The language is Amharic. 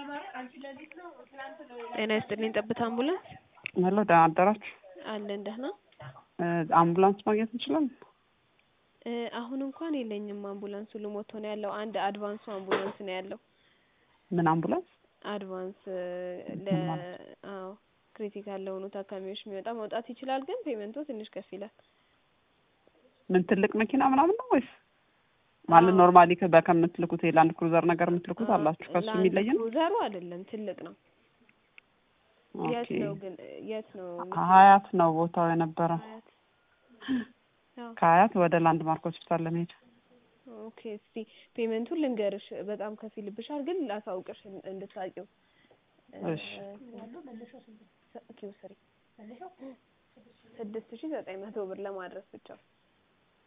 ጤና ይስጥልኝ ጠብታ አምቡላንስ ሄሎ ደህና አደራችሁ አለን ደህና እ አምቡላንስ ማግኘት እንችላለን እ አሁን እንኳን የለኝም አምቡላንስ ሁሉ ሞቶ ነው ያለው አንድ አድቫንሱ አምቡላንስ ነው ያለው ምን አምቡላንስ አድቫንስ ለ አዎ ክሪቲካል ለሆኑ ታካሚዎች የሚወጣ መውጣት ይችላል ግን ፔመንቱ ትንሽ ከፍ ይላል ምን ትልቅ መኪና ምናምን ነው ወይስ ማለት ኖርማሊ ከምትልኩት የላንድ ክሩዘር ነገር የምትልኩት አላችሁ ከሱ የሚለይ ነው ክሩዘሩ አይደለም ትልቅ ነው የት ኦኬ ነው ግን የት ነው ሀያት ነው ቦታው የነበረው ሀያት አዎ ከሀያት ወደ ላንድ ማርክ ሆስፒታል ለመሄድ ኦኬ እስቲ ፔመንቱን ልንገርሽ በጣም ከፍ ይልብሻል ግን ላሳውቅሽ እንድታውቂው እሺ ኪው ስሪ ስድስት ሺ ዘጠኝ መቶ ብር ለማድረስ ብቻ